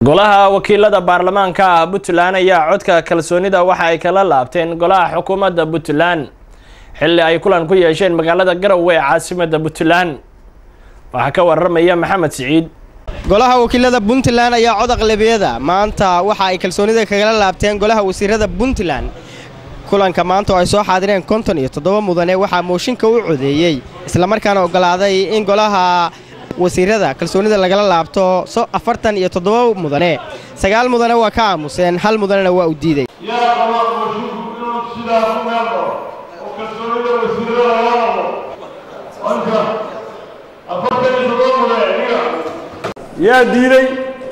golaha wakiilada baarlamaanka ah puntland ayaa codka kalsoonida waxa ay kala laabteen golaha xukuumadda puntland xilli ay kulan ku yeesheen magaalada garowe ee caasimada puntland waxaa ka waramaya maxamed siciid golaha wakiilada puntland ayaa cod aqlabiyada maanta waxa ay kalsoonida kagala laabteen golaha wasiirada puntland kulanka maanta oo ay soo xaadireen konton iyo toddoba mudane waxaa mooshinka u codeeyey islamarkaana ogolaaday in golaha wasiirada kalsoonida lagala laabto afartan iyo toddoba mudane sagaal mudane waa ka aamuseen hal mudanena waa u diiday yaa qaba moosinku inuu sidaa ku meeldo oo kalsoonida wasiirada laga laabo anka afartan iyo toddoba mudane niga yaa diiday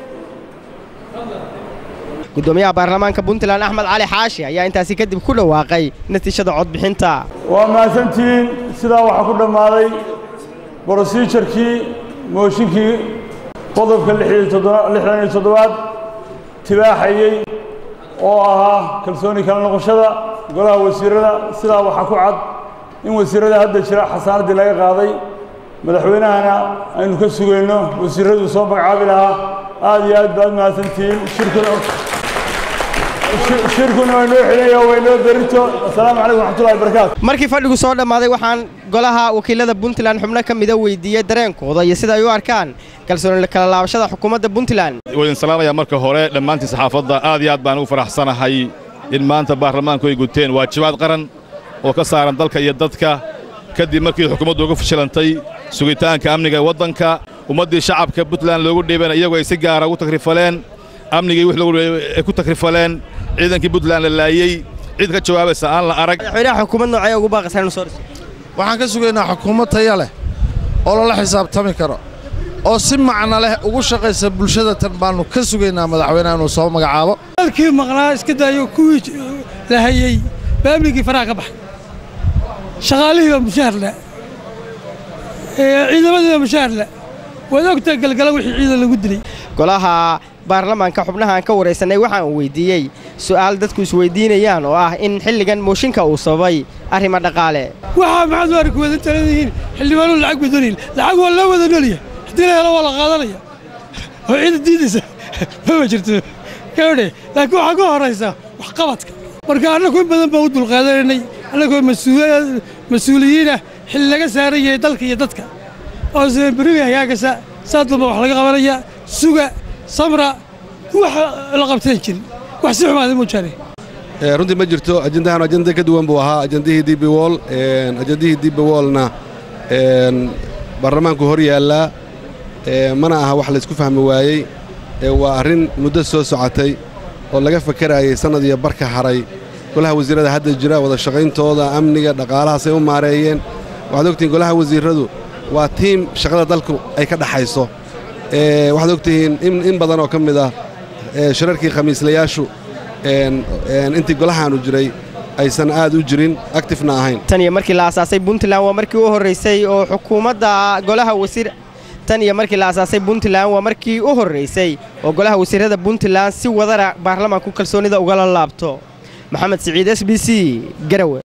gudoomiyaha baarlamaanka puntland axmed cali xaashi ayaa intaasi kadib ku dhawaaqay natiijada codbixinta waa mahadsantihiin sidaa waxaa ku dhammaaday brosijarkii mooshinkii qodobka lixdan iyo toddobaad tibaaxayey oo ahaa kalsooni kala noqoshada golaha wasiirada sidaa waxaa ku cad in wasiirada hadda jira xasaanaddii laga qaaday madaxweynahana aynu ka sugayno wasiiradu soo magacaabi lahaa aad iyo aad baad mahadsantihiin shirkuna shirkuna waa noo xidhanya waa inoo berito assalaamu calaykum waxmatullahi wabarakaatu markii fadhigu soo dhammaaday waxaan golaha wakiilada puntland xubno ka mida weydiiyey dareenkooda iyo sida ay u arkaan kalsooni kala laabashada xukuumadda puntland waydin salaamaya marka hore dhammaantii saxaafadda aad iyo aad baan ugu faraxsanahay in maanta baarlamaanku ay guteen waajibaad qaran oo ka saaran dalka iyo dadka kadib markii xukuumaddu uga fashilantay sugitaanka amniga ee waddanka ummaddii shacabka puntland loogu dhiibana iyagoo ay si gaara ugu takrifaleen amnigii wix loogu ay ku takrifaleen ciidankii puntland la laayey cid ka jawaabaysa aan la arag madaxweynaha xukuumad noocee ugu baaqaysaa inuu soo dhiso waxaan ka sugaynaa xukuumad taya leh oo lala xisaabtami karo oo si macno leh ugu shaqaysa bulshada tan baannu ka sugaynaa madaxweynaha inuu soo magacaabo dalkii maqnaa iska daayo kuwii la hayey baa amnigii faraha ka baxay shaqaalihii baa mushaar le ciidamadii baa mushaar le waad ogtaa galgala wixii ciidan lagu dilay golaha baarlamaanka xubnahaan ka waraysanay waxaan weydiiyey su'aal dadku isweydiinayaan oo ah in xilligan mooshinka uu sababay arrimo dhaqaale waxaa maxaad u arki wadan taladihiin xildhibaanuu lacag badaniin lacag waa loo wada nolya haddii la helo waa la qaadanaya oo ciida diidaysa mama jirto gabadhe laakiin waxaa ka horaysa waxqabadka marka annagu in badan baan u dulqaadanaynay annagoo mas-uuliyiinah xilli laga saaran yahay dalka iyo dadka oo beriga hagaagasa saa dulba wax laga qabanaya suga samra wax la qabteen jirin wax si xumaada moojaane runtii ma jirto ajendahan ajenda ka duwan buu ahaa ajendihii db wol ajendihii db wolna baarlamaanku hor yaallaa mana aha wax laysku fahmi waayey waa arrin muddo soo socotay oo laga fakaraayey sannad iyo barka haray golaha wasiirrada hadda jira wada shaqayntooda amniga dhaqaalahaasay u maareeyeen waxaad ogtihiin golaha wasiirradu waa tiim shaqada dalku ay ka dhaxayso waxaad ogtihiin in badan oo ka mid ah shirarkii khamiislayaashu intii golahaanu jiray aysan aad u jirin actifna ahayn tan iyo markii la asaasay puntland waa markii u horraysay oo xukuumadda golaha wasiir tan iyo markii la asaasay puntland waa markii u horraysay oo golaha wasiirrada puntland si wadara baarlamaanku kalsoonida ugala laabto maxamed siciid s b c garawe